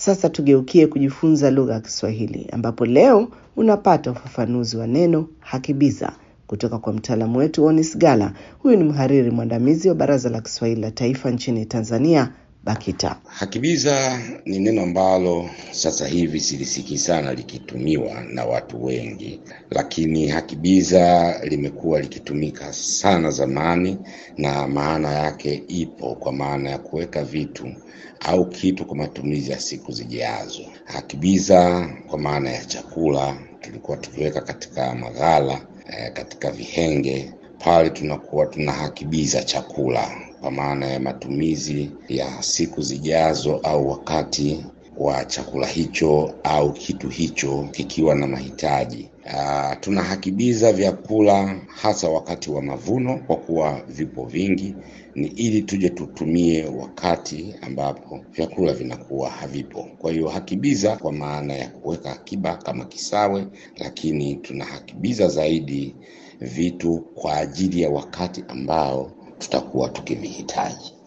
Sasa tugeukie kujifunza lugha ya Kiswahili, ambapo leo unapata ufafanuzi wa neno hakibiza kutoka kwa mtaalamu wetu Onis Gala. Huyu ni mhariri mwandamizi wa Baraza la Kiswahili la Taifa nchini Tanzania, BAKITA. Hakibiza ni neno ambalo sasa hivi silisikii sana likitumiwa na watu wengi, lakini hakibiza limekuwa likitumika sana zamani, na maana yake ipo kwa maana ya kuweka vitu au kitu kwa matumizi ya siku zijazo. Hakibiza kwa maana ya chakula tulikuwa tukiweka katika maghala eh, katika vihenge pale tunakuwa tunahakibiza chakula kwa maana ya matumizi ya siku zijazo au wakati wa chakula hicho au kitu hicho kikiwa na mahitaji. Uh, tunahakibiza vyakula hasa wakati wa mavuno, kwa kuwa vipo vingi, ni ili tuje tutumie wakati ambapo vyakula vinakuwa havipo. Kwa hiyo hakibiza kwa maana ya kuweka akiba kama kisawe, lakini tunahakibiza zaidi vitu kwa ajili ya wakati ambao tutakuwa tukivihitaji.